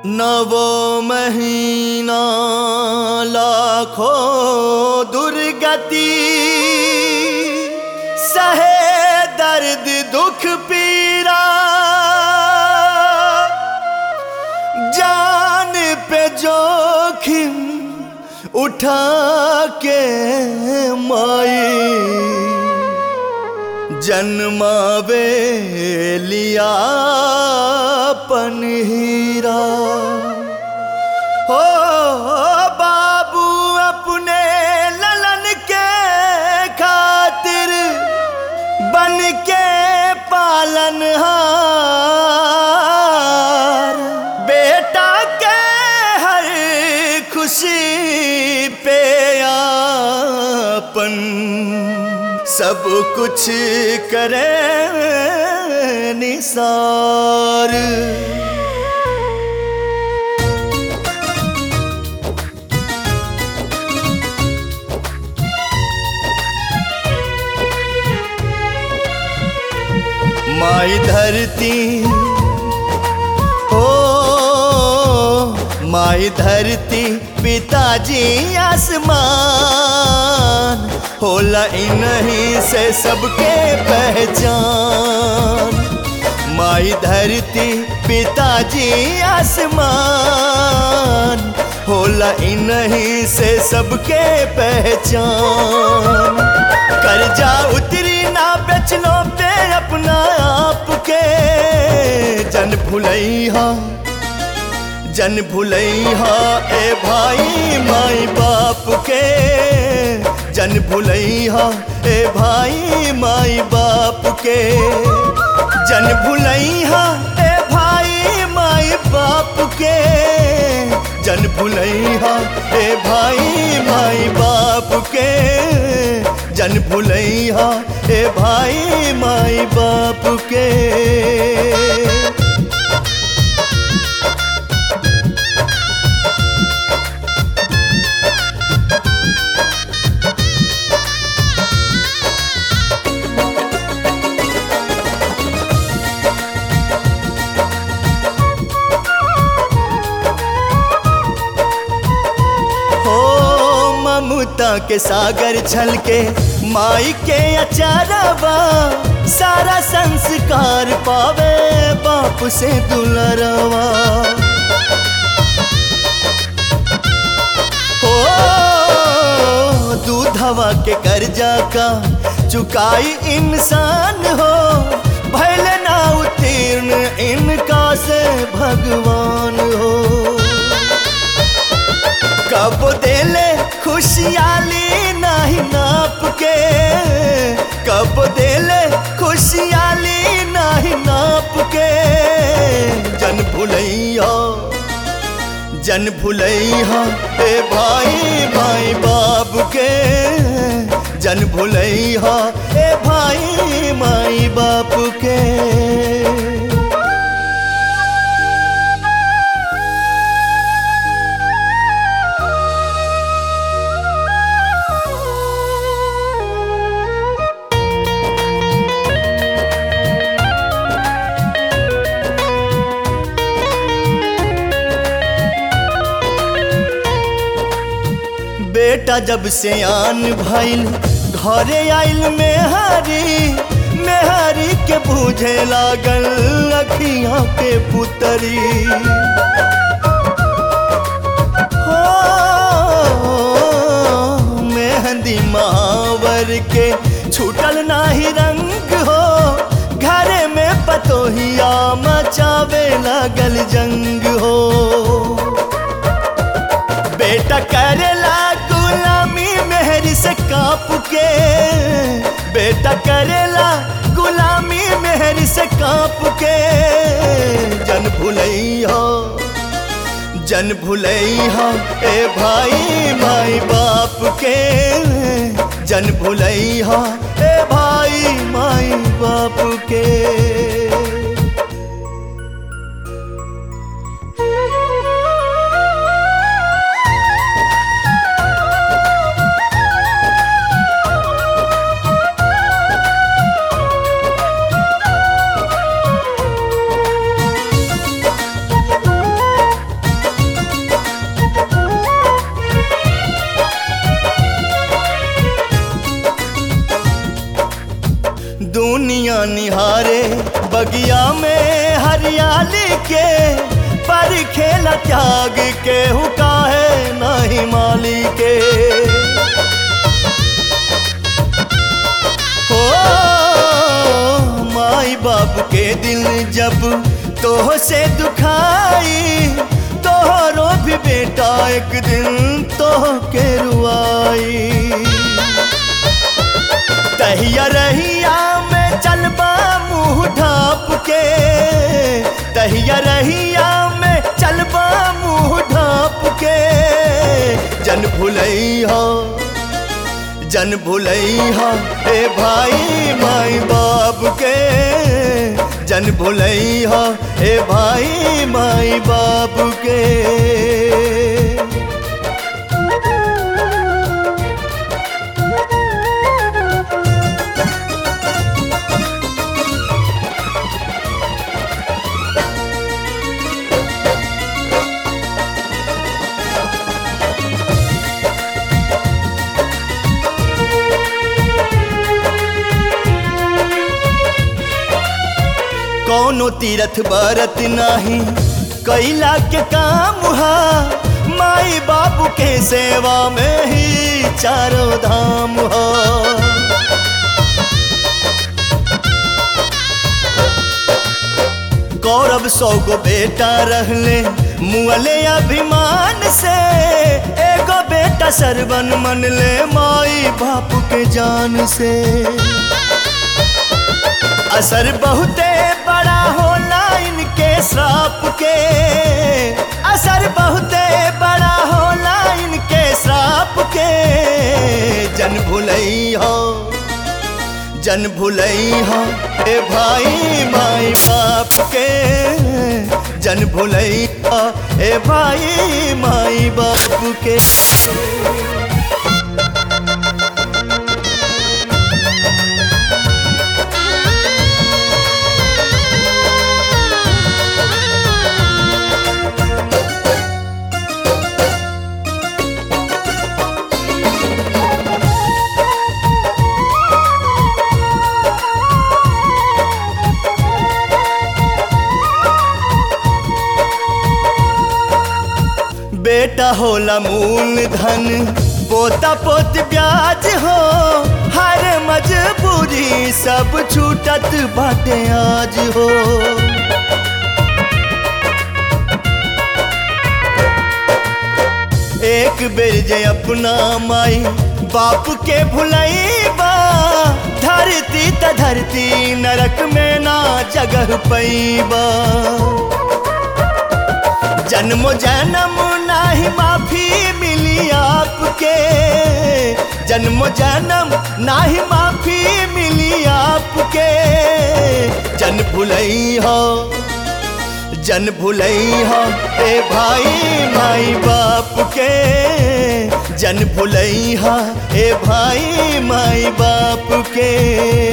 नवो महीना लाखों दुर्गति सहे दर्द दुख पीरा जान पे जोखिम उठा के माई जन्मावे लिया पन हीरा हो बाबू अपने ललन के खातिर बन के पालन हार बेटा के हर खुशी पे आपन सब कुछ करे निसार माई धरती हो माई धरती पिताजी आसमान होला इन्हीं से सबके पहचान माई धरती पिताजी आसमान होला इन्हीं से सबके पहचान कर्जा उतरी ना बेचनो पे अपना आप के जन भुलैहा जन भुलैहा ए भाई माई बाप के जन भुलैहा ए भाई माई बाप के जन भुलैहा ए भाई माई बाप के जन भुलैहा ए भाई माई बाप के जन भुलैहा ए भाई माई बाप के हो ममता के सागर छल के माई के अचारवा सारा संस्कार पावे बाप से दुलरवा हो दूधवा के कर्जा का चुकाई इंसान हो भले ना उत्तीर्ण इनका से भगवान हो कब देले खुशियाली नहीं नाप के कब देले खुशियाली नहीं नाप के जन भुलैया जन भुलैया ए भाई भाई बाप के जन भुलैया ए भाई माई बाप के बेटा जब से आन भइल घरे आइल मेहरी मेहरी के बूझे लागल अखियां के पुतरी हो मेहंदी मावर के छूटल नाही रंग हो घरे में पतोहिया मचावे लागल जंग हो बेटा करेला गुलामी मेहरी से काप के बेटा करेला गुलामी मेहरी से काप के जन भुलैया जन भुलैया ए भाई माई बाप के जन भुलैया ए भाई माई बाप के दुनिया निहारे बगिया में हरियाली के पर खेला त्याग के हुका है नहीं माली के हो माई बाप के दिल जब तोह से दुखाई तोहरो भी बेटा एक दिन तोह के रुआई तहिया रहिया में चलबा मुंह ढाप के तहिया रहिया में चलबा मुंह ढाप के जन भुलई हो जन भुलई हो ए भाई माई बाप के जन भुलई हो ए भाई माई बाप के कौनो तीरथ बरत नाही कैला के काम हा माई बाबू के सेवा में ही चारों धाम हा गौरव सौ गो बेटा रहले मुअले अभिमान से एगो बेटा सरवन मन ले माई बाप के जान से असर बहुते बड़ा होला इनके श्राप के असर बहुते बड़ा होला इनके श्राप के जन भुलई हो जन भुलई हो ए भाई माई बाप के जन भुलई हो ए भाई माई बाप के बेटा होला मूल धन पोता पोत ब्याज हो हर मजबूरी सब छूटत बाटे आज हो एक बेर जे अपना माई बाप के भुलैबा धरती त धरती नरक में ना जगह पैबा जन्म जन्म नाही माफी मिली आपके जन्म जन्म नाही माफी मिली आपके जन भुलई हो जन भुलई हो ए भाई माई बाप के जन भुलई हो ए भाई माई बाप के